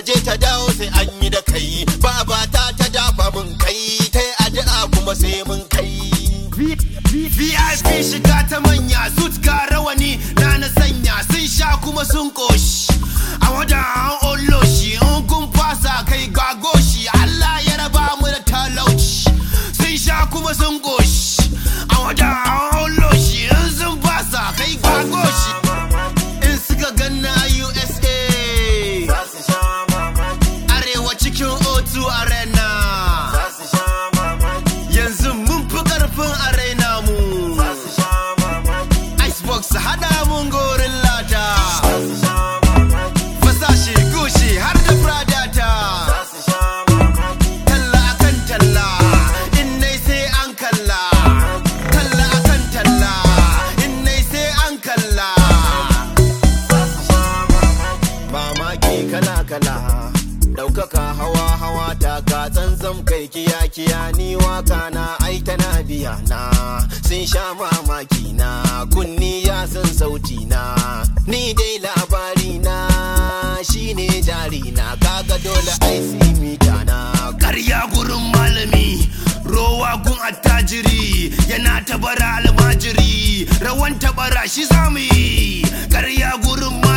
je ta dawo sai an yi da kai babata ta dafa mun kai ta yi addu'a kuma sai mun kai VIP shiga ta manya suit ga rawani na na sanya sun sha kuma sun koshi a wajen an ollo shi in kun fasa kai gago shi Allah ya raba mu da talauci sun sha kuma sun koshi a wajen an ollo shi in sun fasa kai gago shi in suka ganna a USA arewa cikin O2 arena yanzu mun fi karfin arena mu icebox hada mun gorin lata fasashe gushi har da pradata talla akan talla in nai sai an kalla talla akan talla in nai sai an kalla mamaki kala kala ɗaukaka hawa hawa ta ka zanzam kai kiya kiya ni waka na ai tana biya na sun sha mamaki na kunni ya san sauti na ni dai labari na shine jari na kaga dole ai mita na karya gurin malami rowa gun attajiri yana tabara almajiri rawan tabara shi zamu yi karya gurin malami